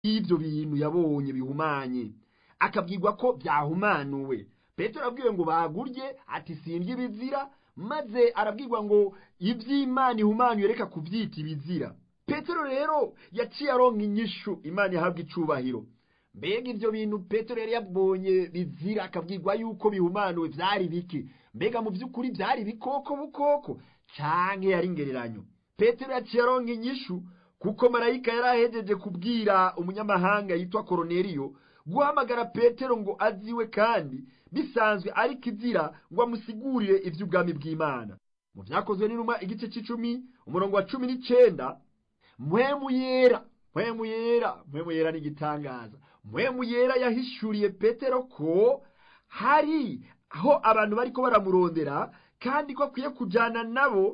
y'ibyo bintu yabonye bihumanye akabwirwa ko byahumanuwe petero arabwiwe ngo bagurye ati sindya ibizira maze arabwirwa ngo iby'imana ihumanywe reka kubyita ibizira petero rero yaciye aronka inyishu imana ihabwa icubahiro mbega ibyo bintu petero yari yabonye bizira akabwirwa yuko bihumanuwe byari biki mbega mu by'ukuri byari bikoko bukoko canke yari ingereranyo petero yaciye aronka inyishu kuko marayika yari ahejeje kubwira umunyamahanga yitwa koroneliyo guhamagara petero ngo aziwe kandi bisanzwe ari kizira ngo amusigurire iby'ubwami bw'imana mu byakozwe n'inuma igice cy'icumi umurongo wa cumi n'icenda mpwemu yera mpwemu yera mpwemu yera ni igitangaza mpwemu yera yahishuriye petero ko hari aho abantu bariko baramurondera kandi ko akwiye kujana nabo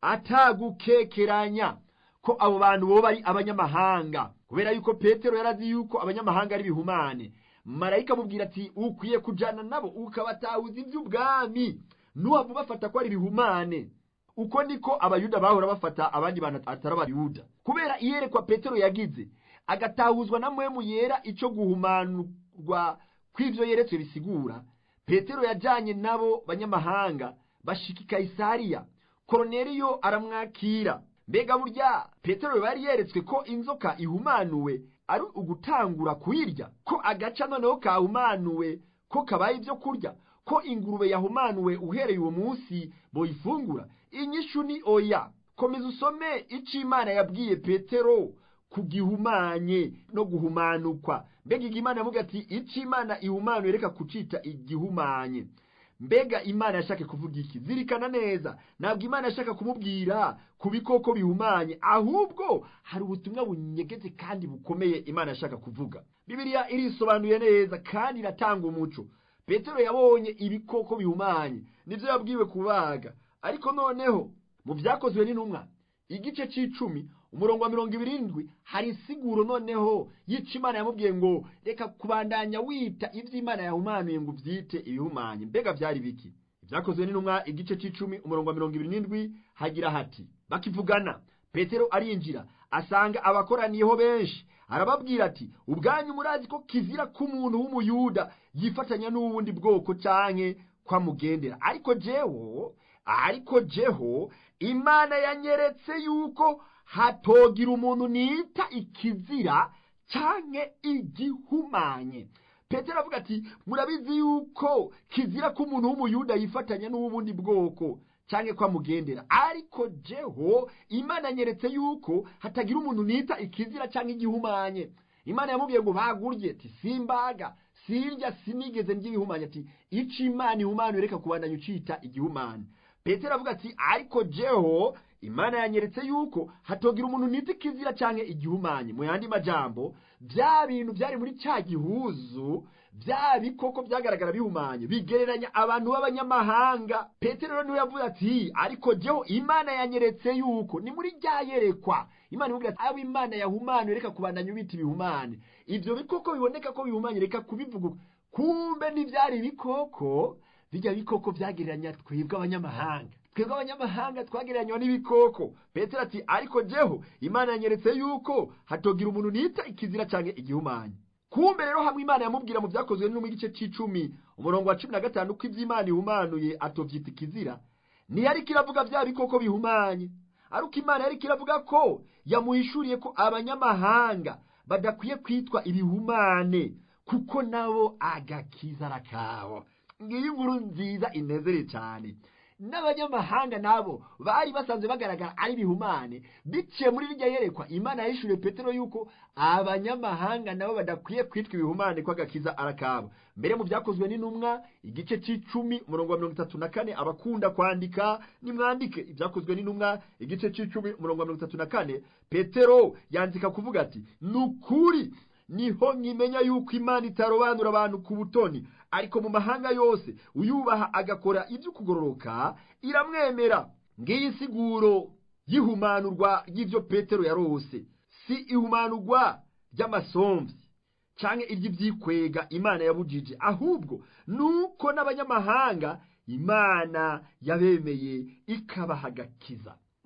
atagukekeranya ko abo bantu boba ari abanyamahanga kubera yuko petero yarazi yuko abanyamahanga ari bihumane marayika amubwira ati ukwiye kujana nabo ukabatahuza iby'ubwami nuhava ubafata ko ari bihumane uko niko abayuda bahora bafata abandi bantu atari abayuda kubera iyerekwa petero yagize agatahuzwa na mwemu yera ico guhumanurwa kw'ivyo yeretswe bisigura petero yajanye nabo banyamahanga bashika i kayisariya koroneliyo aramwakira mbega burya petero bari yeretswe ko inzoka ihumanuwe ari ugutangura kuyirya ko agaca noneho kahumanuwe ko kabaye ibyo kurya ko ingurube yahumanuwe uhereye uwo munsi boyifungura inyishu ni oya komeza usome ico imana yabwiye petero ku gihumanye no guhumanukwa mbega igimana yavuga ati ico imana ihumanuye reka kucita igihumanye mbega imana yashaka kuvuga iki zirikana neza ntabwo imana yashaka kumubwira ku bikoko bihumanye ahubwo hari ubutumwa bunyegeze kandi bukomeye imana yashaka kuvuga bibiliya irisobanuye neza kandi iratanga umuco petero yabonye ibikoko bihumanye nibyo yabwiwe kubaga ariko noneho mu byakozwe n'intumwa igice c'icumi umurongo wa mirongo ibirindwi hari insiguro noneho yica imana yamubwiye ngo reka kubandanya wita iby'imana yahumanuye ngo ubyite ibihumanye mbega byari biki ibyakozwe n'intumwa igice c'icumi umurongo wa mirongo ibiri n'indwi hagira hati bakivugana petero arinjira asanga abakoraniyeho benshi arababwira ati ubwanyu murazi ko kizira k'umuntu w'umuyuda yifatanya n'ubundi bwoko canke kwamugendera ariko jewo ariko jeho imana yanyeretse yuko hatogira umuntu nita ikizira canke igihumanye petero avuga ati murabizi yuko kizira ko umuntu w'umuyuda yifatanya n'ubundi bwoko canke ko amugendera ariko jeho imana yanyeretse yuko hatagira umuntu nita ikizira canke igihumanye imana yamubwiye ngo bagurye ati simbaga sirya sinigeze ndya ibihumanye ati ico imana ihumanuye reka kubandanya ucita igihumane petero avuga ati ariko jeho imana yanyeretse yuko hatogira umuntu nita ikizira canke igihumanye mu yandi majambo bya bintu byari muri cya gihuzu bya bikoko byagaragara bihumanye bigereranya abantu b'abanyamahanga petero rero niwe yavuze ati ariko jeho imana yanyeretse yuko ni muri rya yerekwa imana imubwira ati abo imana yahumanuye reka kubandanya ubita ibihumane ibyo bikoko biboneka ko bihumanye reka kubivuga kumbe n'ibyari ibikoko bijya bikoko byagereranya twebwe abanyamahanga twebwe abanyamahanga twagereranywa n'ibikoko petero ati ariko jeho imana yanyeretse yuko hatogira umuntu nita ikizira canke igihumanye kumbe rero hamwe imana yamubwira mu byakozwe no mu gice c'icumi umurongo wa cumi na gatanu ko ivy'imana ihumanuye atovyita ikizira ntiyariko iravuga vya bikoko bihumanye ariko imana yariko iravuga ko yamuhishuriye ko abanyamahanga badakwiye kwitwa ibihumane kuko nabo agakiza arakabo ngiyo inkuru nziza inezere cyane n'abanyamahanga nabo bari basanzwe bagaragara ari bihumane biciye muri rirya yerekwa imana yahishuriye petero yuko abanyamahanga nabo badakwiye kwitwa ibihumane ko agakiza arakabo mbere mu byakozwe n'intumwa igice c'icumi umurongo wa mirongo itatu na kane abakunda kwandika nimwandike ibyakozwe n'intumwa igice c'icumi umurongo wa mirongo itatu na kane petero yandika kuvuga ati ni ukuri niho nkimenya yuko imana itarobanura abantu ku butoni ariko mu mahanga yose uyubaha agakora ibyo kugororoka iramwemera ngiyi siguro y'ihumanurwa ry'ibyo petero yarose si ihumanurwa ry'amasomvyi canke iry'ivyikwega imana yabujije ahubwo nuko n'abanyamahanga imana yabemeye ikabaha agakiza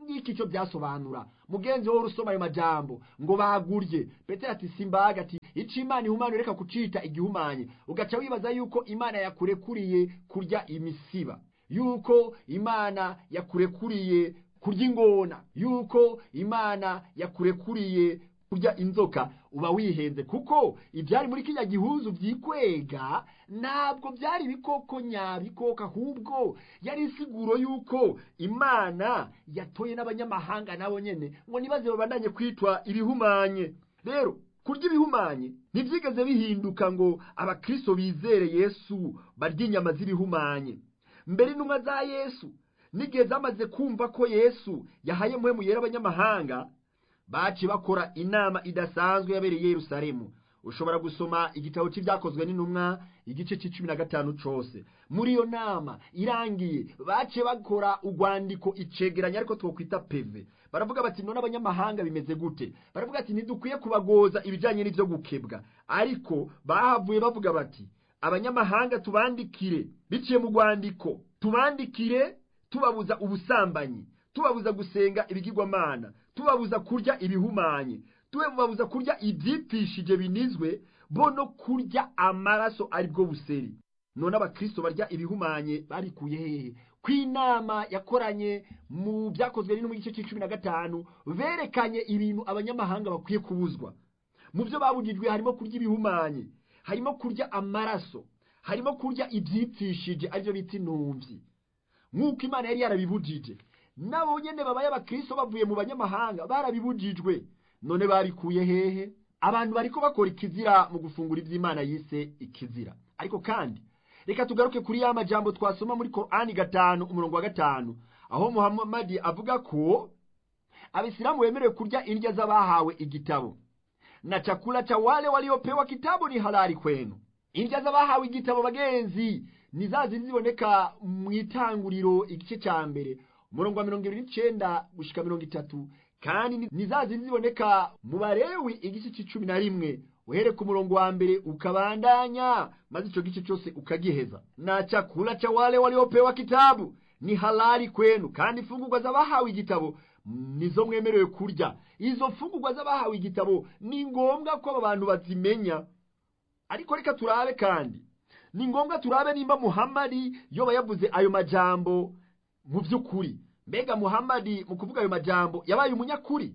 ngiki icyo byasobanura mugenzi wowe urusoma ayo majambo ngo bagurye petero ati simbaga ati ico imana ihumanye reka kucita igihumanye ugaca wibaza yuko imana yakurekuriye kurya imisiba yuko imana yakurekuriye kurya ingona yuko imana yakurekuriye kurya inzoka uba wihenze kuko ibyari muri kiriya gihuzu byikwega ntabwo byari ibikoko nyabikoko ahubwo yari isiguro yuko imana yatoye n'abanyamahanga nabo nyene ngo nibaze babandanye kwitwa ibihumanye rero kurya ibihumanye ntibyigeze bihinduka ngo abakristo bizere yesu barya inyama z'ibihumanye mbere intumwa za yesu n'igihe zamaze kumva ko yesu yahaye muhemu yera abanyamahanga baci bakora inama idasanzwe yabereye i yerusalemu ushobora gusoma igitabo cy'ibyakozwe n'intumwa igice cy'icumi na gatanu cose muri iyo nama irangiye bace bakora urwandiko icegeranya ariko twokwita peve baravuga bati none abanyamahanga bimeze gute baravuga ati ntidukwiye kubagoza ibijyanye n'ibyo gukebwa ariko bahavuye bavuga bati abanyamahanga tubandikire biciye mu rwandiko tubandikire tubabuza ubusambanyi tubabuza gusenga ibigirwamana tubabuza kurya ibihumanye tubabuza kurya ibyipfishije binizwe bo no kurya amaraso aribwo buseri none abakristo barya ibihumanye barikuye hehe ko inama yakoranye mu byakozwe no mu gice cy'icumi na gatanu berekanye ibintu abanyamahanga bakwiye kubuzwa mu byo babujijwe harimo kurya ibihumanye harimo kurya amaraso harimo kurya ibyipfishije aribyo bita intumvyi nk'uko imana yari yarabibujije nabo nyene babaye abakristo bavuye mu banyamahanga barabibujijwe none barikuye hehe abantu bariko bakora ikizira mu gufungura ivy'imana yise ikizira ariko kandi reka tugaruke kuri ya majambo twasoma muri korani gatanu umurongo wa gatanu aho muhamadi avuga ko abisilamu bemerewe kurya indya z'abahawe igitabo na chakula cha wale waliopewa kitabu ni halali kwenu indya z'abahawe igitabo bagenzi ni za zindi ziboneka mu itanguriro igice cya mbere umurongo wa mirongo ibiri n'icenda gushika mirongo itatu kandi ni za zindi ziboneka mu barewi igice c'icumi na rimwe uhere ku murongo wa mbere ukabandanya maze ico gice cose ukagiheza na chakula cha wale waliopewa kitabu ni halali kwenu kandi imfungurwa z'abahawe igitabo nizo mwemerewe kurya izo mfungurwa z'abahawe igitabo ni ngombwa ko aba bantu bazimenya ariko reka turabe kandi ni ngombwa turabe nimba muhamadi yoba yavuze ayo majambo mu by'ukuri mbega muhamadi mu kuvuga ayo majambo yabaye umunyakuri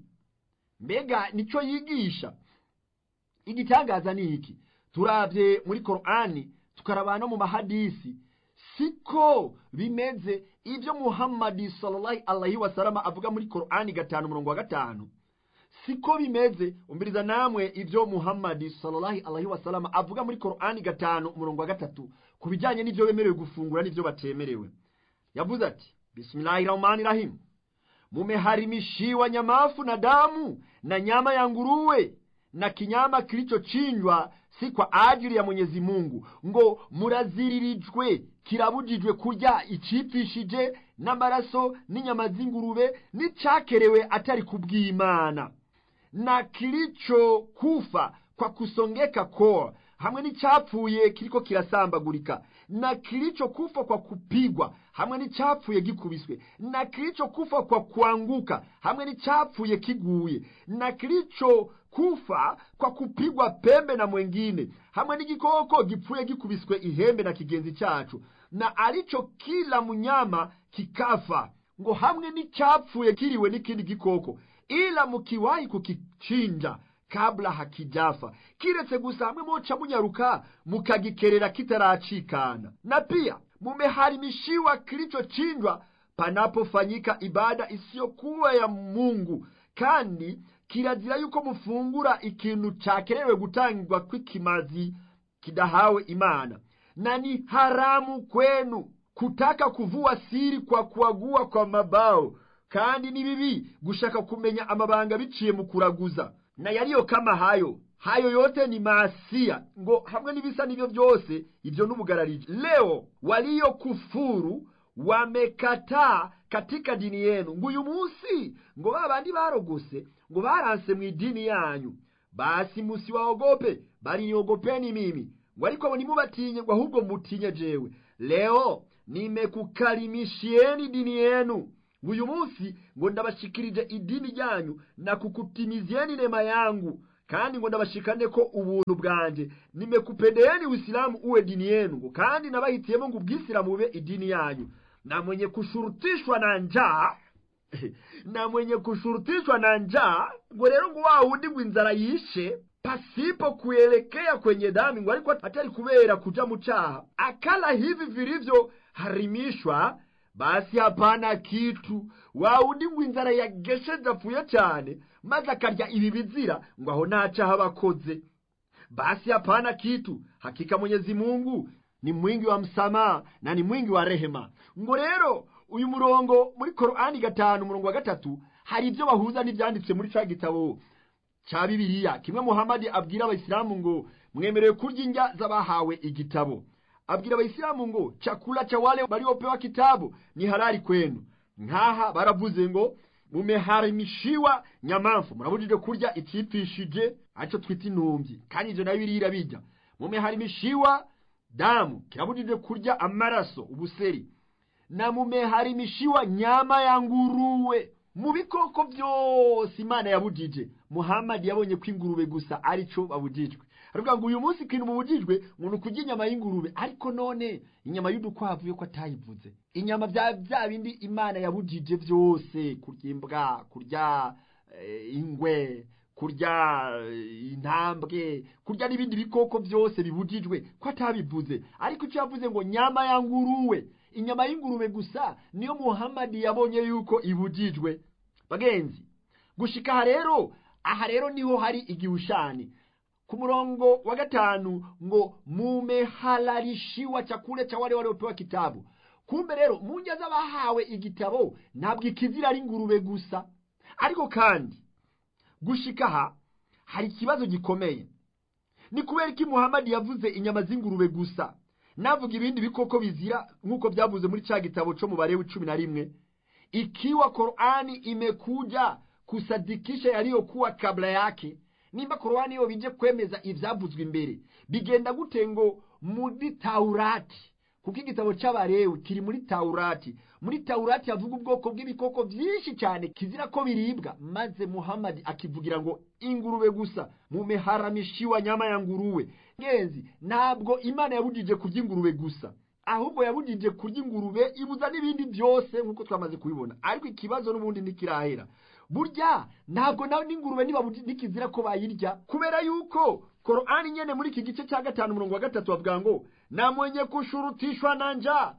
mbega nicyo yigisha igitangaza ni iki turabye muri korani tukaraba no mu mahadisi siko bimeze ibyo muhamadi sallallahu alaihi wasalama avuga muri korani gatanu umurongo wa gatanu siko bimeze umbiriza namwe ibyo muhamadi sallallahu alaihi wasalama avuga muri korani gatanu umurongo wa gatatu ku bijyanye n'ibyo bemerewe gufungura n'ibyo batemerewe yavuze ati bismillahi rahmani rahim mumeharimishiwa nyamafu na damu na nyama ya nguruwe na kinyama kilichochinjwa si kwa ajili ya Mwenyezi Mungu ngo muraziririjwe kirabujijwe kurya icipfishije n'amaraso n'inyama z'ingurube n'icakerewe atari kubw'Imana na kilichokufa kwa kusongeka koo hamwe n'icyapfuye kiriko kirasambagurika na kilichokufa kwa kupigwa hamwe n'icyapfuye gikubiswe na kilichokufa kwa kuanguka hamwe n'icyapfuye kiguye na kilichokufa kwa kupigwa pembe na mwengine hamwe n'igikoko gipfuye gikubiswe ihembe na kigenzi cyacu na alicho kila munyama kikafa ngo hamwe n'icyapfuye kiriwe n'ikindi gikoko ila mukiwahi kukichinja kabla hakijafa kiretse gusa hamwe moca munyaruka mukagikerera kitaracikana na pia mumeharimishiwa kilichochinjwa panapofanyika ibada isiyokuwa ya Mungu kandi kirazira yuko mufungura ikintu cakerewe gutangirwa kw'ikimazi kidahawe Imana na ni haramu kwenu kutaka kuvua siri kwa kuagua kwa mabao kandi ni bibi gushaka kumenya amabanga biciye mu kuraguza na yaliyo kama hayo hayo yote ni maasia ngo hamwe n'ibisa n'ivyo vyose ivyo n'ubugarariji leo waliokufuru wamekataa katika dini yenu ngo uyu munsi ngo ba bandi barogose ngo baranse mu idini yanyu basi musiwaogope bali niogopeni mimi ngo ariko abo nimubatinye ngo ahubwo mutinye jewe leo nimekukarimishieni dini yenu ngo uyu munsi ngo ndabashikirije idini ryanyu na kukutimizeni neema yangu kandi ngo ndabashikane ko ubuntu bwanje nimekupendeyeni uislamu uwe dini yenu ngo kandi nabahitiyemo ngo ubwisilamu bube idini yanyu na mwenye kushurutishwa na njaa na mwenye kushurutishwa na njaa ngo rero ngo wa wundi ngo inzara yishe pasipo kuelekea kwenye dhambi ngo ariko atari kubera kuja mu caha akala hivi vilivyoharimishwa basi hapana kitu wa wundi ngo inzara yagesheje apfuye cyane maze akarya ibi bizira ngo aho nta caha bakoze basi hapana kitu hakika mwenyezi mungu ni mwingi wa msamaha na ni mwingi wa rehema ngo rero uyu murongo muri korani gatanu umurongo wa gatatu hari ibyo bahuza n'ibyanditse muri ca gitabo ca bibiliya kimwe muhamadi abwira abayisilamu ngo mwemerewe kurya indya z'abahawe igitabo abwira abayisilamu ngo chakula cha wale waliopewa kitabu ni halali kwenu nk'aha baravuze ngo mumeharimishiwa nyamamfu murabujije kurya icipfishije arico twita intumvyi kandi ivyo nayo birira bijya mumeharimishiwa damu kirabujije kurya amaraso ubuseri na mumeharimishiwa nyama ya nguruwe mu bikoko byose imana yabujije muhamadi yabonye ko ingurube gusa arico babujijwe aravuga ngo uyu munsi ikintu mubujijwe umuntu kurya inyama y'ingurube ariko none inyama y'udukwavu yo ko atayivuze inyama bya bya bindi imana yabujije byose kurya imbwa kurya eh, ingwe kurya eh, intambwe kurya n'ibindi bikoko byose bibujijwe ko atabivuze ariko icyo yavuze ngo nyama ya nguruwe inyama y'ingurube gusa niyo muhamadi yabonye yuko ibujijwe bagenzi gushika aha rero aha rero niho hari igihushani ku murongo wa gatanu ngo mumehalalishiwa chakule cha wale waliopewa kitabu kumbe rero mu ndya z'abahawe igitabo ntabwo ikizira ari ingurube gusa ariko kandi gushika aha hari ikibazo gikomeye ni kubera ko muhamadi yavuze inyama z'ingurube gusa navuga ibindi bikoko bizira nk'uko byavuze muri cya gitabo cyo mu barewe cumi na rimwe ikiwa Qur'ani imekuja kusadikisha yaliyokuwa kabla yake nimba Qur'ani yo bije kwemeza ivyavuzwe imbere bigenda gute ngo muri Taurati kuko igitabo c'abarewe kiri muri Taurati muri Taurati havuga ubwoko bw'ibikoko byinshi cyane kizira ko biribwa maze Muhammad akivugira ngo ingurube gusa mumeharamishiwa nyama ya nguruwe ngenzi ntabwo Imana yabujije kurya ingurube gusa ahubwo yabujije kurya ingurube ibuza n'ibindi byose nk'uko twamaze kubibona ariko ikibazo n'ubundi ntikirahera burya ntabwo nawe n'ingurube niba nikizira ko bayirya kubera yuko Qur'ani nyene muri iki gice cya gatanu umurongo wa gatatu bavuga ngo na mwenye kushurutishwa na njaa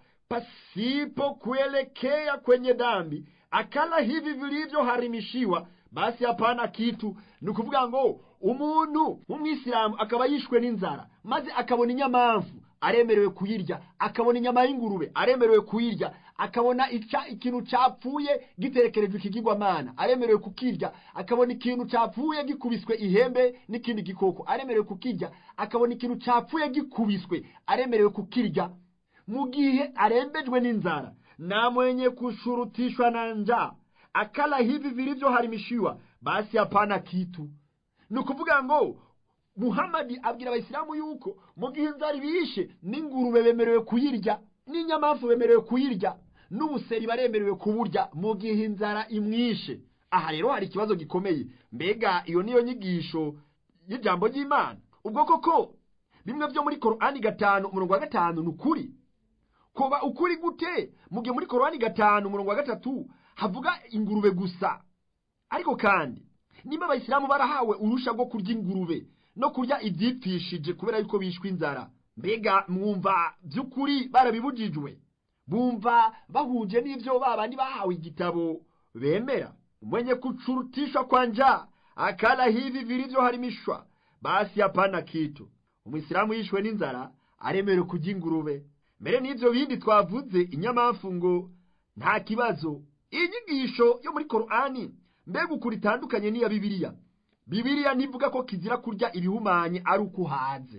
pasipo kuelekea kwenye dhambi akala hivi vilivyoharimishiwa basi hapana kitu ni ukuvuga ngo umuntu w'umwisilamu akaba yishwe n'inzara maze akabona inyamamfu aremerewe kuyirya akabona inyama y'ingurube aremerewe kuyirya akabona ica ikintu capfuye giterekerejwe ikigirwamana aremerewe kukirya akabona ikintu capfuye gikubiswe ihembe n'ikindi gikoko aremerewe kukirya akabona ikintu capfuye gikubiswe aremerewe kukirya mu gihe arembejwe n'inzara na mwenye kushurutishwa na njaa akala hivi vilivyoharimishiwa basi hapana kitu ni ukuvuga ngo muhamadi abwira abayisilamu yuko mu gihe inzara ibishe n'ingurube bemerewe kuyirya n'inyamafu bemerewe kuyirya n'ubuseri baremerewe kuburya mu gihe inzara imwishe aha rero hari ikibazo gikomeye mbega iyo niyo nyigisho y'ijambo ry'imana ubwo koko bimwe byo muri korani gatanu umurongo wa gatanu ni ukuri kuba ukuri gute mu gihe muri korani gatanu umurongo wa gatatu havuga ingurube gusa ariko kandi niba abayisilamu barahawe urusha rwo kurya ingurube no kurya ibyipfishije kubera yuko bishwe inzara mbega mwumva by'ukuri barabibujijwe bumva bahuje n'ibyo babandi bahawe igitabo bemera mwenye kuchurutishwa kwa njaa akala hivi vilivyoharimishwa basi hapana kitu umwisilamu yishwe n'inzara aremerewe kurya ingurube mbere n'ibyo bindi twavuze inyamafu ngo nta kibazo inyigisho yo muri korani mbega ukuri itandukanye n'iya bibiliya bibiliya ntivuga ko kizira kurya ibihumanye ari uko uhaze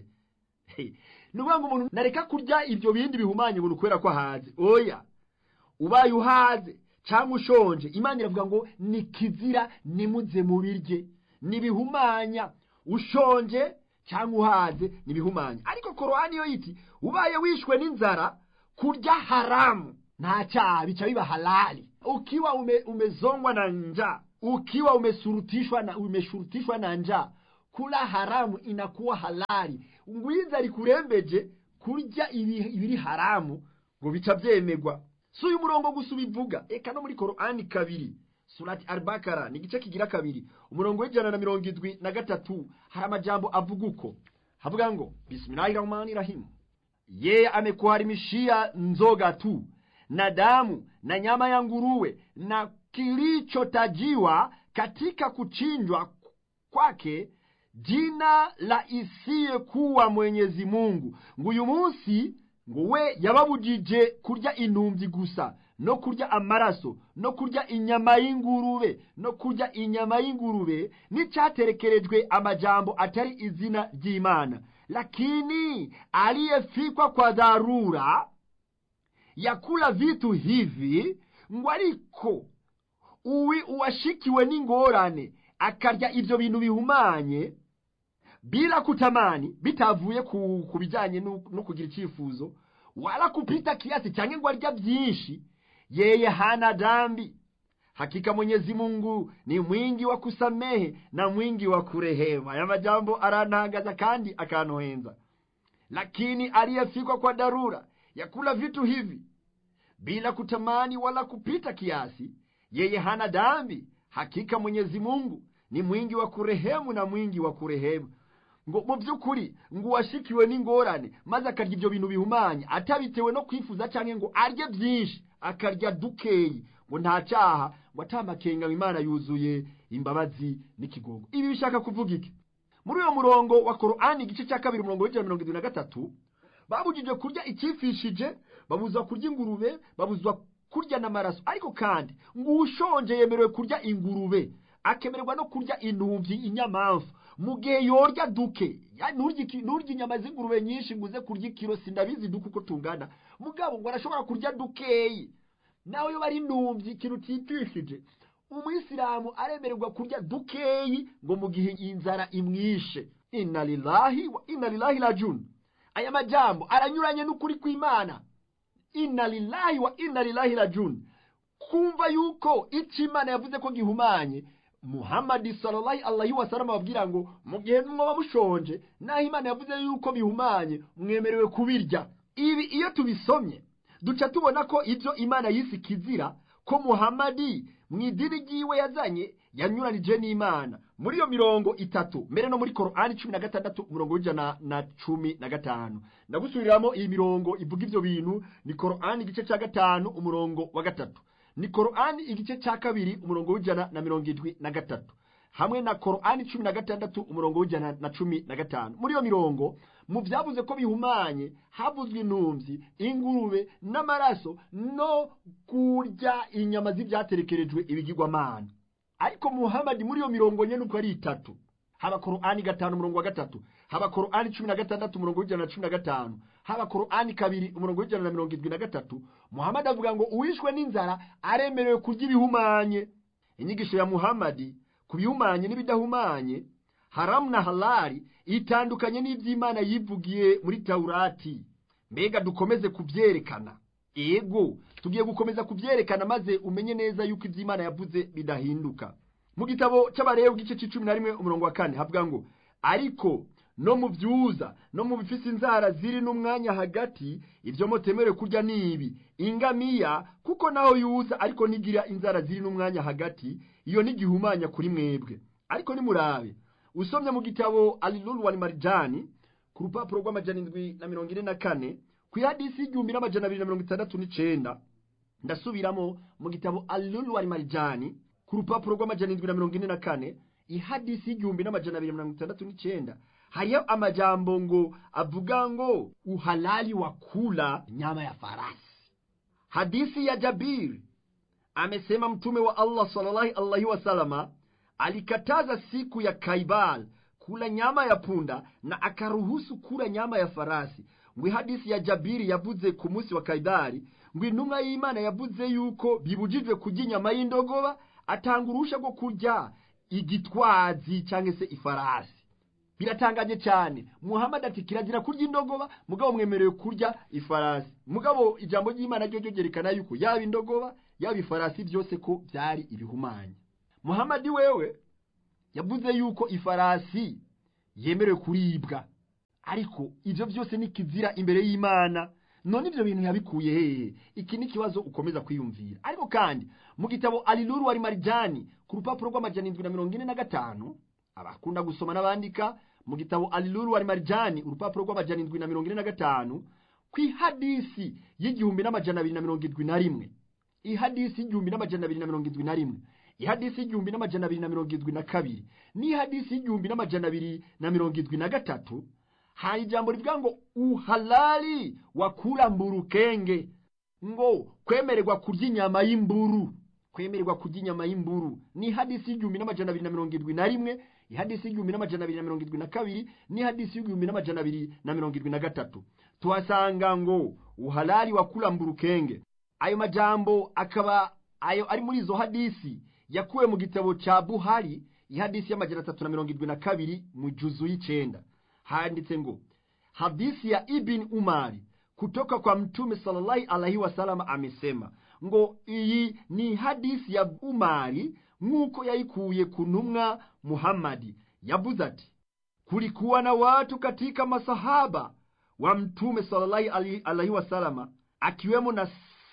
ni ukuvuga ngo umuntu nareka kurya ibyo bindi bihumanye ngo ni ukubera ko ahaze oya ubaye uhaze cyangwa ushonje imana iravuga ngo ni kizira nimuze mu birye nibihumanya ushonje cyangwa uhaze nibihumanya ariko korowani yo yiti ubaye wishwe n'inzara kurya haramu nta cyaha bica biba halali ukiwa ume, umezongwa na njaa ukiwa umesurutishwa na umeshurutishwa na njaa kula haramu inakuwa halali ngwiza rikurembeje kurya ibi- ibiri haramu ngo bica byemegwa si uyu murongo gusa ubivuga eka no muri korani kabiri surati albakara ni igice kigira kabiri umurongo w'ijana na mirongo indwi na gatatu hari amajambo avuga uko havuga ngo bismillahi rahmani rahimu yeye amekuharimishia nzoga tu na damu na nyama ya nguruwe na kilichotajiwa katika kuchinjwa kwake jina la isiyekuwa mwenyezi mungu ngo uyu munsi ngo we yababujije kurya intumbi gusa no kurya amaraso no kurya inyama y'ingurube no kurya inyama y'ingurube n'icyaterekerejwe amajambo atari izina ry'imana lakini aliyefikwa kwa dharura ya kula vitu hivi ngo ariko uwi uwashikiwe n'ingorane akarya ibyo bintu bihumanye bila kutamani bitavuye ku, ku bijyanye no no kugira icyifuzo wala kupita kiasi cyangwa ngo arya byinshi yeye hana dhambi hakika mwenyezi mungu ni mwingi wa kusamehe na mwingi wa kurehema aya majambo arantangaza kandi akanohenza lakini aliyefikwa kwa dharura ya kula vitu hivi bila kutamani wala kupita kiasi yeye hana dhambi hakika mwenyezi mungu ni mwingi wa kurehemu na mwingi wa kurehemu ngo mu by'ukuri ngo uwashikiwe n'ingorane maze akarya ibyo bintu bihumanye atabitewe no kwifuza cyangwa ngo arye byinshi akarya dukeyi ngo nta cyaha ngo atamakenga imana yuzuye imbabazi n'ikigongo ibi bishaka kuvuga iki muri uyo murongo wa korani igice cya kabiri umurongo w'ijana na mirongo irindwi na gatatu babujije kurya icyifishije babuzwa kurya ingurube babuzwa kurya n'amaraso ariko kandi ngo ushonje yemerewe kurya ingurube akemererwa no kurya intumbi inyamamfu mu gihe yorya duke Ya, nturye iki- nturye inyama z'ingurube nyinshi ngo uze kurya ikiro sindabizi duke uko tungana mugabo ngo arashobora kurya dukeyi nawe iyo bari intumbi ikintu utipishije umuyisilamu aremererwa kurya dukeyi ngo mu gihe inzara imwishe inna lillahi wa inna lillahi rajun aya majambo aranyuranye n'ukuri kw'imana inna lillahi wa inna lillahi rajun kumva yuko icyo imana yavuze ko gihumanye muhammadi sallallahu alaihi wasallam ababwira ngo mu gihe mwoba mushonje naho imana yavuze yuko bihumanye mwemerewe kubirya ibi iyo tubisomye duca tubona ko ibyo imana yise ikizira ko muhammadi mu idini ryiwe yazanye yanyuranije n'imana muri iyo mirongo itatu mbere no muri korani cumi na gatandatu umurongo w'ijana na cumi na gatanu ndagusubiriramo iyi mirongo ivuga ibyo bintu ni korani igice cya gatanu umurongo wa gatatu ni korani igice cya kabiri umurongo w'ijana na mirongo irindwi na gatatu hamwe na korani cumi na gatandatu umurongo w'ijana na cumi na gatanu muri iyo mirongo mu byavuze ko bihumanye havuzwe intumbi ingurube n'amaraso no kurya inyama z'ibyaterekerejwe ibigirwamana ariko muhamadi muri iyo mirongo nyine uko ari itatu haba korani gatanu umurongo wa gatatu haba korani cumi na gatandatu umurongo w'ijana na cumi na gatanu haba korani kabiri umurongo w'ijana na mirongo irindwi na gatatu muhamadi avuga ngo uwishwe n'inzara aremerewe kurya ibihumanye inyigisho ya muhamadi ku bihumanye n'ibidahumanye haramu na halali itandukanye n'iby'imana yivugiye muri tawurati mbega dukomeze kubyerekana ego tugiye gukomeza kubyerekana maze umenye neza yuko iby'imana yavuze bidahinduka mu gitabo cy'abarebu igice cy'icumi na rimwe umurongo wa kane havuga ngo ariko no mu byuza no mu bifise inzara ziri n'umwanya hagati ibyo mutemerewe kurya ni ibi ingamiya kuko naho yuza ariko nigira inzara ziri n'umwanya hagati iyo ntigihumanya kuri mwebwe ariko nimurabe usomye mu gitabo alilulu wa marijani ku rupapuro rw'amajana indwi na mirongo ine na kane ku ihadisi y'igihumbi n'amajana abiri na mirongo itandatu n'icenda ndasubiramo mu gitabo alilulu wa marijani ku rupapuro rw'amajana indwi na mirongo ine na kane ihadisi y'igihumbi n'amajana abiri na mirongo itandatu n'icenda hariyo amajambo ngo avuga ngo uhalali wa kula nyama ya farasi hadisi ya jabiri amesema mtume wa allah sallallahu alaihi wasallama alikataza siku ya kaibal kula nyama ya punda na akaruhusu kula nyama ya farasi ngwi hadisi ya jabiri yavuze ku munsi wa kaibali ngo intumwa y'imana yavuze yuko bibujijwe kurya inyama y'indogoba atanga uruhusha rwo kurya igitwazi cyangwa se ifarasi biratangaje cyane muhammad ati kirazira kurya indogoba mugabo mwemerewe kurya ifarasi mugabo ijambo ry'imana ryo ryo ryerekana yuko yaba indogoba yaba ifarasi byose ko byari ibihumanya muhammad wewe yavuze yuko ifarasi yemerewe kuribwa ariko ibyo byose ni kizira imbere y'imana none ibyo bintu yabikuye hehe iki ni ikibazo ukomeza kwiyumvira ariko kandi mu gitabo aliluru wari marijani ku rupapuro rw'amajana indwi na mirongo ine na gatanu abakunda gusoma n'abandika mu gitabo aliluru wari marijani urupapuro rw'amajana indwi na mirongo ine na gatanu ku ihadisi y'igihumbi n'amajana abiri na mirongo indwi na rimwe ihadisi y'igihumbi n'amajana abiri na mirongo indwi na rimwe ihadisi y'igihumbi n'amajana abiri na mirongo indwi na kabiri n'ihadisi y'igihumbi n'amajana abiri na mirongo indwi na gatatu hari ijambo rivuga ngo uhalali wa kula mburukenge ngo kwemererwa kurya inyama y'imburu kwemererwa kurya inyama y'imburu ni hadisi y'igihumbi n'amajana abiri na mirongo indwi na rimwe ihadisi y'igihumbi n'amajana abiri na mirongo indwi na kabiri n'ihadisi y'igihumbi n'amajana abiri na mirongo indwi na gatatu tuhasanga ngo uhalali wa kula mburukenge ayo majambo akaba ayo ari muri izo hadisi yakuwe mu gitabo ca buhari ihadisi y'amajana atatu na mirongo indwi na kabiri mu juzu y'icenda handitse ngo hadisi ya ibn umari kutoka kwa mtume sallallahu alaihi wasallam amesema ngo iyi ni hadisi ya umari nk'uko yayikuye ku ntumwa muhammadi yavuze ati kulikuwa na watu katika masahaba wa mtume sallallahu alaihi wasallam akiwemo na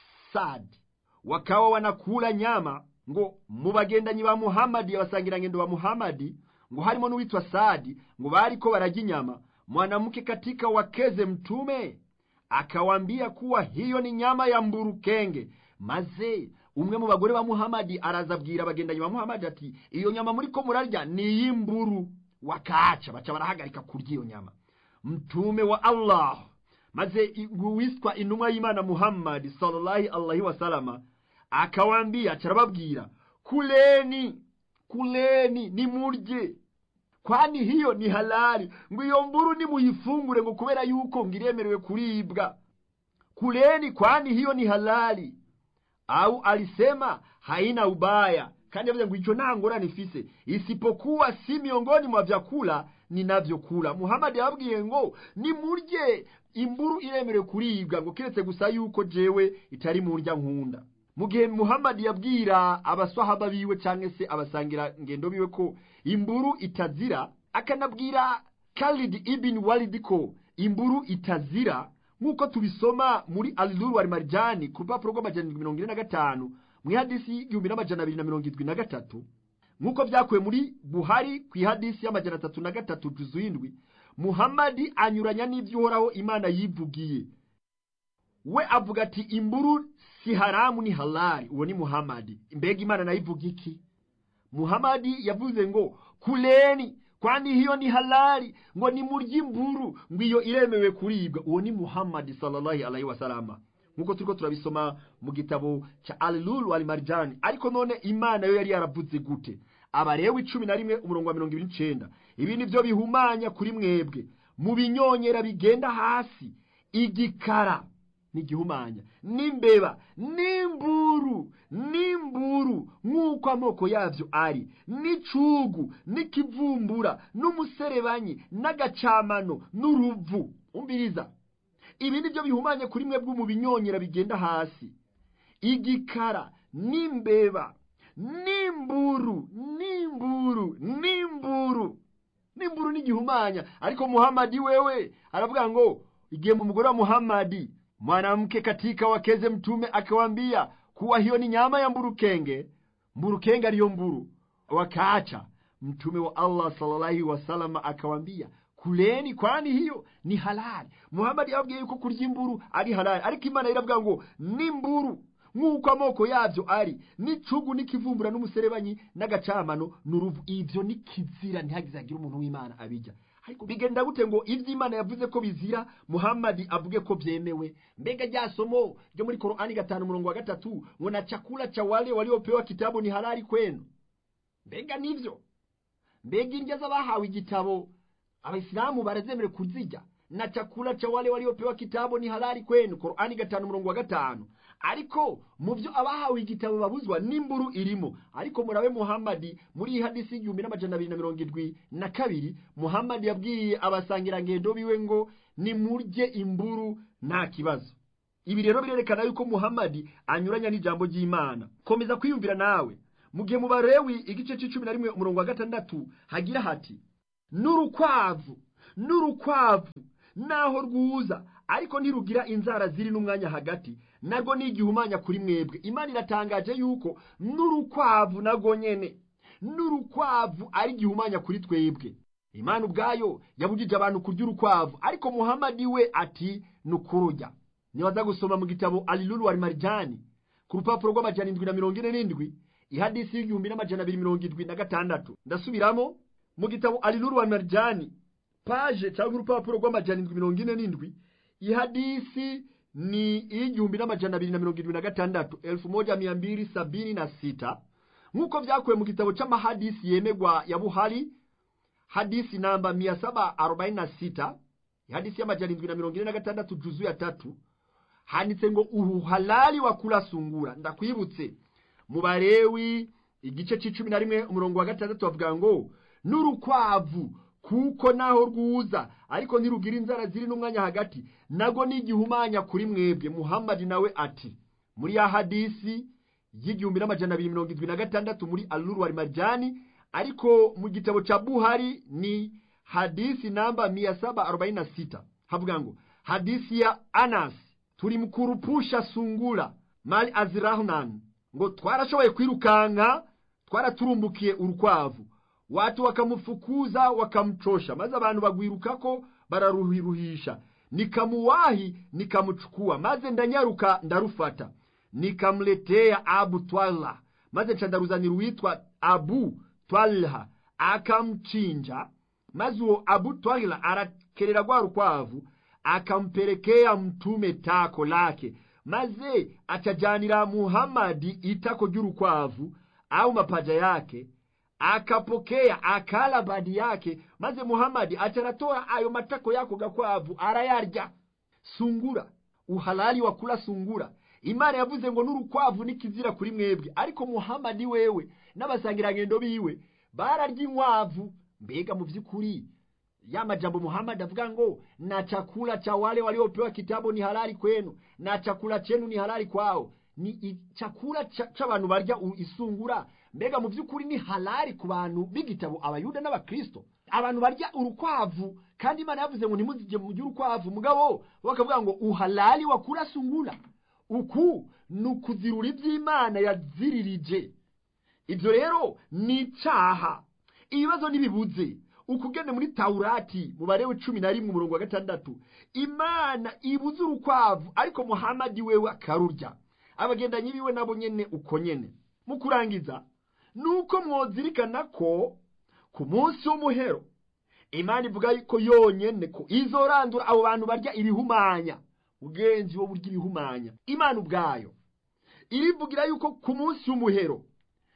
sadi wakawa wanakula nyama ngo mu bagendanyi ba muhammadi abasangirangendo ba muhammadi ngo harimo n'uwitwa sadi ngo bariko barajya inyama mwanamke katika wakeze mtume akawambia kuwa hiyo ni nyama ya mburukenge maze umwe mu bagore ba muhamadi araza abwira abagendanyi ba muhamadi ati iyo nyama muriko murarya ni iy'imburu wakaca baca barahagarika kurya iyo nyama mtume wa allah maze wiswa intumwa y'imana muhammadi sallallahu alaihi wasalama akawambia carababwira kuleni kuleni nimurye kwani hiyo ni halali ngo iyo mburu nimuyifungure ngo kubera yuko ngiremerewe kuribwa kuleni kwani hiyo ni halali au alisema haina ubaya kandi yavuze ngo ico nta ngorane ifise isipokuwa si miongoni mwa vyakula ninavyokula muhamadi yababwiye ngo nimurye imburu iremerewe kuribwa ngo kiretse gusa yuko jewe itari mu ndya nkunda mu gihe muhamadi yabwira abaswahaba biwe cyangwa se abasangira ngendo biwe ko imburu itazira akanabwira Khalid ibn Walid ko imburu itazira nk'uko tubisoma muri aliluru wari marijani ku rupapuro rw'amajana mirongo ine na gatanu mu ihadisi y'igihumbi n'amajana abiri na mirongo indwi na gatatu nk'uko byakuwe muri buhari ku ihadisi y'amajana atatu na gatatu juzu y'indwi muhamadi anyuranya n'ibyo uhoraho imana yivugiye we avuga ati imburu si haramu ni halali uwo ni muhamadi mbega imana nayo ivuga iki muhamadi yavuze ngo kuleni kwani hiyo ni halali ngo ni murya imburu ngo iyo iremewe kuribwa uwo ni muhamadi sallallahu alaihi wasalama nk'uko turiko turabisoma mu gitabo ca alilulu alimarijani ariko none imana yo yari yaravuze gute abarewe icumi na rimwe umurongo wa mirongo ibiri n'icenda ibi ni byo bihumanya kuri mwebwe mu binyonyera bigenda hasi igikara n'igihumanya n'imbeba n'imburu n'imburu nk'uko amoko yabyo ari n'icugu n'ikivumbura n'umuserebanyi n'agacamano n'uruvu umbiriza ibi ni byo bihumanye kuri mwebwe mu binyonyera bigenda hasi igikara n'imbeba n'imburu n'imburu n'imburu n'imburu n'igihumanya ariko muhamadi wewe aravuga ngo igihe mu mugore wa muhamadi mwanamke katika wakeze mtume akawambia kuwa hiyo ni nyama ya mburukenge mburukenge aliyo mburu wakaacha mtume wa allah sallallahu wasallam akawambia kuleni kwani hiyo ni halali muhamadi yababwiye yuko kurya imburu ari halali ariko imana iravuga ngo n'imburu nk'uko amoko yabyo ari n'icugu n'ikivumbura n'umuserebanyi n'agacamano n'uruvu ibyo ni kizira ntihagize hagire umuntu w'imana abijya ariko bigenda gute ngo ibyo imana yavuze ko bizira muhamadi avuge ko byemewe mbega rya somo ryo muri korani gatanu umurongo wa gatatu ngo na chakula cha wale waliopewa kitabu ni halali kwenu mbega nivyo mbega indya z'abahawe igitabo abayisilamu barazemerewe kuzirya na chakula cha wale waliopewa kitabu ni halali kwenu Qur'ani gatanu murongo wa gatanu ariko mu byo abahawe igitabo babuzwa n'imburu irimo ariko murabe Muhammadi muri iyi hadisi y'igihumbi n'amajana abiri na mirongo indwi na kabiri Muhammadi yabwiye abasangirangendo biwe ngo nimurye imburu nta kibazo ibi rero birerekana yuko Muhammadi anyuranya n'ijambo ry'Imana komeza kwiyumvira nawe mu gihe mu barewi igice c'icumi na rimwe umurongo wa gatandatu hagira hati n'urukwavu n'urukwavu naho rwuza ariko ntirugira inzara ziri n'umwanya hagati narwo ni igihumanya kuri mwebwe imana iratangaje yuko n'urukwavu narwo nyene n'urukwavu ari igihumanya kuri twebwe imana ubwayo yabujije abantu kurya urukwavu ariko muhamadi we ati ni ukururya nibaza gusoma mu gitabo alilulu wal marijani ku rupapuro rw'amajana indwi na mirongo ine n'indwi ihadisi y'igihumbi n'amajana abiri mirongo indwi na gatandatu ndasubiramo mu gitabo alilulu wal marijani paje cyangwa urupapuro rw'amajana indwi mirongo ine n'indwi ihadisi ni iy'igihumbi n'amajana abiri na mirongo irindwi na gatandatu elfu moja mia mbili sabini na sita nk'uko vyakuwe mu gitabo c'amahadisi yemegwa ya buhari hadisi namba mia saba arobaini na sita ihadisi y'amajana indwi na mirongo ine na gatandatu juzu ya tatu handitse ngo uhalali wa kula sungura ndakwibutse mu barewi igice c'icumi na rimwe umurongo wa gatandatu bavuga ngo n'urukwavu kuko naho rwuza ariko ntirugira inzara ziri n'umwanya hagati nago ni igihumanya kuri mwebwe muhammadi nawe ati muri ya hadisi y'igihumbi n'amajana abiri mirongo indwi na gatandatu muri aluru wal marjani ariko mu gitabo cha buhari ni hadisi namba mia saba arobaini na sita havuga ngo hadisi ya anas tulimkurupusha sungura mali azirahnan ngo twarashoboye kwirukanka twaraturumbukiye urukwavu watu wakamufukuza wakamchosha maze abantu bagwirukako bararuhiruhisha nikamuwahi nikamuchukua maze ndanyaruka ndarufata nikamletea abu twalha maze nca ndaruzanira uwitwa abu twalha akamchinja maze uwo abu twalha arakerera rwa rukwavu akampelekea mtume tako lake maze achajanira muhamadi itako ry'urukwavu au mapaja yake akapokea akala badi yake maze muhamadi acharatoa ayo matako yako gakwavu arayarya sungura uhalali wa kula sungura imana yavuze ngo n'urukwavu nikizira kuri mwebwe ariko muhamadi wewe n'abasangirangendo biwe bararya inkwavu mbega mu vy'ukuri ya majambo muhamadi avuga ngo na chakula cha wale waliopewa kitabu ni halali kwenu na chakula chenu ni halali kwao ni chakula c'abantu barya isungura mbega mu by'ukuri ni halali ku bantu b'igitabo abayuda n'abakristo abantu barya urukwavu kandi imana yavuze ngo ntimuzige mujye urukwavu mugabo bakavuga ngo uhalali wa kula sungura uku ni ukuzirura iby'imana yaziririje ibyo rero ni icaha ibibazo ntibibuze ukugende muri taurati mu barewe cumi na rimwe umurongo wa gatandatu imana ibuze urukwavu ariko muhamadi wewe akarurya abagendanyi biwe nabo nyene uko nyene mu kurangiza nuko mwozirikana ko ku munsi w'umuhero imana ivuga ko yonyene ko izorandura abo bantu barya ibihumanya ugenzi wo burya ibihumanya imana ubwayo irivugira yuko ku munsi w'umuhero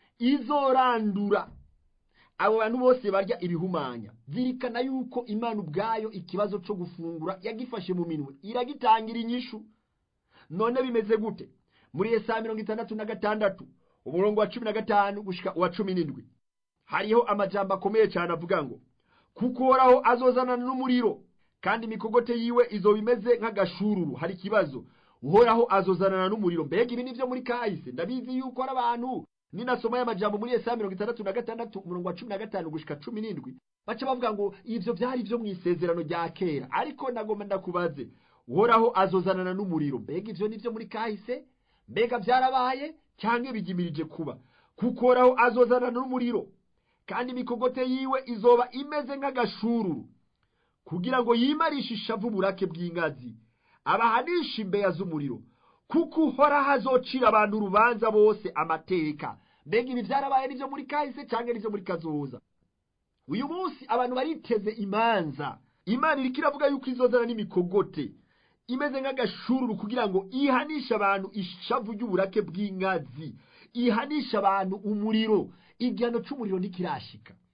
izorandura abo bantu bose barya ibihumanya zirikana yuko imana ubwayo ikibazo cyo gufungura yagifashe mu minwe iragitangira inyishu none bimeze gute muri Yesaya mirongo itandatu na gatandatu umurongo wa cumi na gatanu gushika uwa cumi n'indwi hariho amajambo akomeye cyane avuga ngo kuko uhoraho azozanana n'umuriro kandi imikogote yiwe izoba imeze nk'agashururu hari ikibazo uhoraho azozanana n'umuriro mbega ibi ni byo muri kahise ndabizi yuko hari abantu ninasoma y'amajambo muri Yesaya mirongo itandatu na gatandatu umurongo wa cumi na gatanu gushika cumi n'indwi baca bavuga ngo ivyo vyari vyo mu isezerano rya kera ariko nagomba ndakubaze uhoraho azozanana n'umuriro mbega ivyo ni vyo muri kahise mbega byarabaye cyangwa bigimirije kuba kuko uhoraho azozanana n'umuriro kandi imikogote yiwe izoba imeze nk'agashururu kugira ngo yimarishe ishavu uburake bw'ingazi abahanisha imbeya z'umuriro kuko uhoraho azocira abantu urubanza bose amateka mbega ibi byarabaye nibyo muri kahise cyangwa nibyo muri kazoza uyu munsi abantu bariteze imanza imana iriko iravuga yuko izozana n'imikogote imeze nk'agashururu kugira ngo ihanishe abantu ishavu ry'uburake bw'ingazi ihanishe abantu umuriro igihano cy'umuriro ntikirashika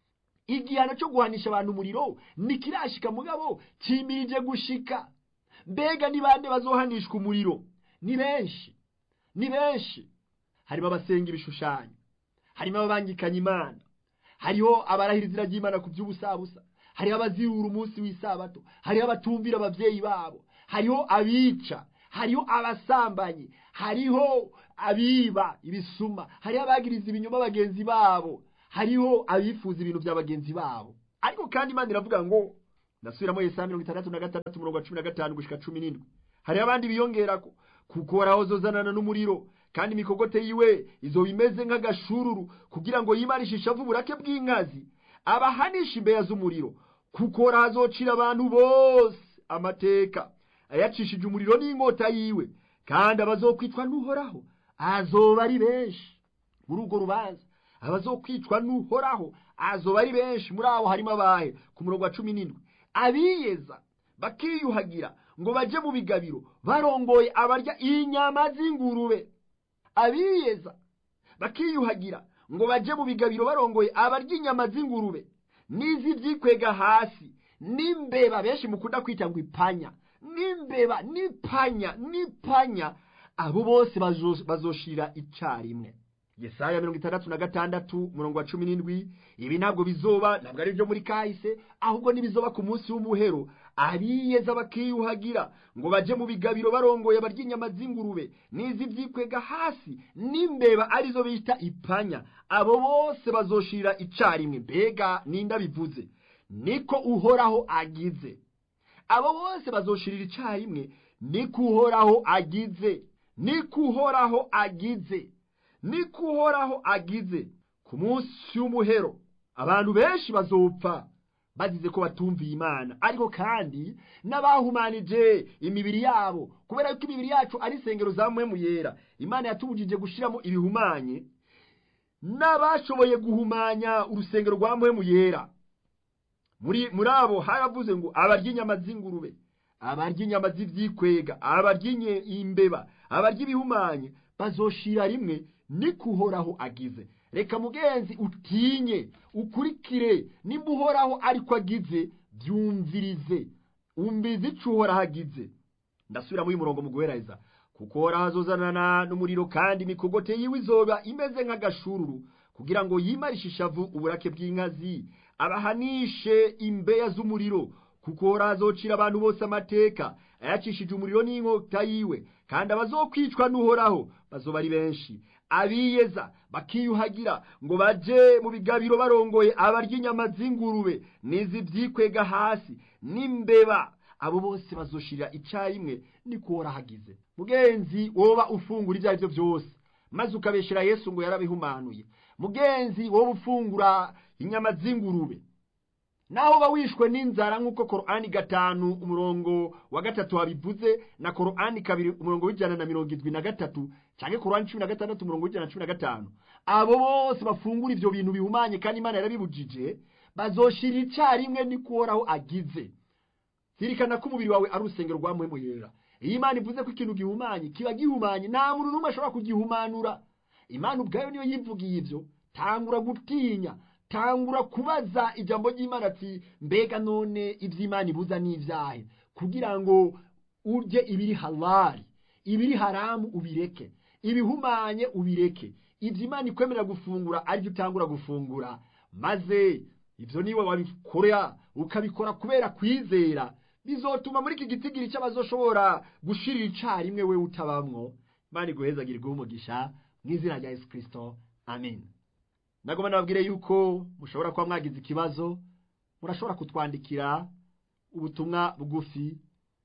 igihano cyo guhanisha abantu umuriro ntikirashika mugabo kimirije gushika mbega ni bande bazohanishwa umuriro ni benshi ni benshi harimo abasenga ibishushanyo harimo ababangikanya imana hariho abarahira izina ry'imana ku by'ubusabusa hariho abazirura umunsi w'isabato hariho abatumvira ababyeyi babo hariho abica hariho abasambanyi hariho abiba ibisuma hariho abagiriza ibinyoma bagenzi babo hariho abifuza ibintu bya bagenzi babo ariko kandi imana iravuga ngo ndasubiramo yesaya mirongo itandatu na gatandatu umurongo wa cumi na gatanu gushika cumi n'indwi hariho abandi biyongerako kuko horaho zozanana n'umuriro kandi imikogote yiwe izoba imeze nk'agashururu kugira ngo yimarishe ishavu uburake bw'inkazi abahanisha imbeya z'umuriro kuko horaho azocira abantu bose amateka ayacishije umuriro n'inkota yiwe kandi abazokwicwa n'uhoraho azoba ari benshi muri urwo rubanza abazokwicwa n'uhoraho azoba ari benshi muri abo harimo abahe ku murongo wa cumi n'indwi abiyeza bakiyuhagira ngo baje mu bigabiro barongoye abarya inyama z'ingurube abiyeza bakiyuhagira ngo baje mu bigabiro barongoye abarya inyama z'ingurube n'iz'ibyikwega hasi n'imbeba benshi mukunda kwita ngo ipanya n'imbeba n'ipanya n'ipanya abo bose bazoshira icarimwe yesaya mirongo itandatu na gatandatu umurongo wa cumi n'indwi ibi ntabwo bizoba ntabwo ari ibyo muri kahise ahubwo n'ibizoba ku munsi w'umuhero abiyeza bakiyuhagira ngo baje mu bigabiro barongoye barya inyama z'ingurube n'iz'ibyikwega hasi n'imbeba arizo bita ipanya abo bose bazoshira icarimwe mbega ninda bivuze niko uhoraho agize abo bose bazoshirira icarimwe niko uhoraho agize niko uhoraho agize niko uhoraho agize ku munsi w'umuhero abantu benshi bazopfa bazize ko batumviye imana ariko kandi n'abahumanije imibiri yabo kubera yuko imibiri yacu ari isengero za mu yera imana yatubujije gushyiramo ibihumanye n'abashoboye guhumanya urusengero rwa mu yera muri muri abo haravuze ngo abarya inyama z'ingurube abarya inyama z'ibyikwega abarya imbeba abarya ibihumanye bazoshira rimwe niko uhoraho agize reka mugenzi utinye ukurikire nimba uhoraho ariko agize byumvirize umbizi ico uhoraho agize ndasubira muri murongo mu guhereza kuko horaho azozanana n'umuriro kandi imikogote yiwe izoba imeze nk'agashururu kugira ngo yimarishe ishavu uburake bw'inkazi abahanishe imbeya z'umuriro kuko horaho azocira abantu bose amateka ayacishije umuriro n'inkota yiwe kandi abazokwicwa n'uhoraho bazoba ari benshi abiyeza bakiyuhagira ngo baje mu bigabiro barongoye abarya inyama z'ingurube n'iz'ibyikwega hasi n'imbeba abo bose bazoshirira icarimwe niko horahagize mugenzi woba ufungura ibyo ari byo byose maze ukabeshera yesu ngo yarabihumanuye mugenzi woba ufungura inyama z'ingurube naho uba wishwe n'inzara nk'uko korani gatanu umurongo wa gatatu wabivuze na korani kabiri umurongo w'ijana na mirongo irindwi na gatatu cyangwa korani cumi na gatandatu umurongo w'ijana na cumi na gatanu abo bose bafungura ibyo bintu bihumanye kandi imana yarabibujije bazoshira icarimwe niko uhoraho agize zirikana ko umubiri wawe ari urusengero rwa muhemuyera iyo imana ivuze ko ikintu gihumanye kiba gihumanye nta muntu n'umwe ashobora kugihumanura imana ubwayo niyo yivugiye ibyo tangura gutinya tangura kubaza ijambo ry'imana ati mbega none iby'imana ibuza n'ibyahe kugira ngo urye ibiri halali ibiri haramu ubireke ibihumanye ubireke ibyo imana ikwemerera gufungura aribyo utangura gufungura maze ibyo niba wabikora ukabikora kubera kwizera bizotuma muri iki gitigiri cy'abazoshobora gushirira icarimwe we utabamwo imana iguhezagirwe umugisha mu izina rya yesu kirisito amen nagomba nababwire yuko mushobora kuba mwagize ikibazo murashobora kutwandikira ubutumwa bugufi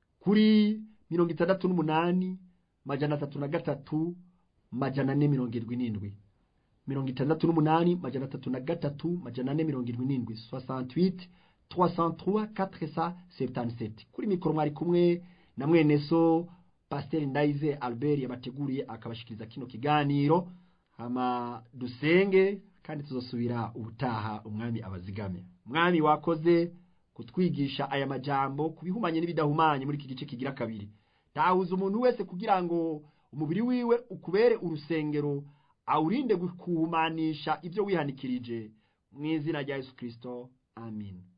kuri mirongo itandatu n'umunani majana atatu na gatatu majana ane mirongo irindwi n'indwi mirongo itandatu n'umunani majana atatu na gatatu majana ane mirongo irindwi n'indwi soixante-huit trois cent trois quatre cent septante-sept kuri mikoro mwari kumwe na mwene so pasiteri ndayize albert yabateguriye akabashikiriza kino kiganiro hama dusenge kandi tuzosubira ubutaha umwami abazigame mwami wakoze kutwigisha aya majambo kubihumanye n'ibidahumanye muri iki gice kigira kabiri tahuza umuntu wese kugira ngo umubiri wiwe ukubere urusengero awurinde kuhumanisha ibyo wihanikirije mu izina rya yesu kirisito amin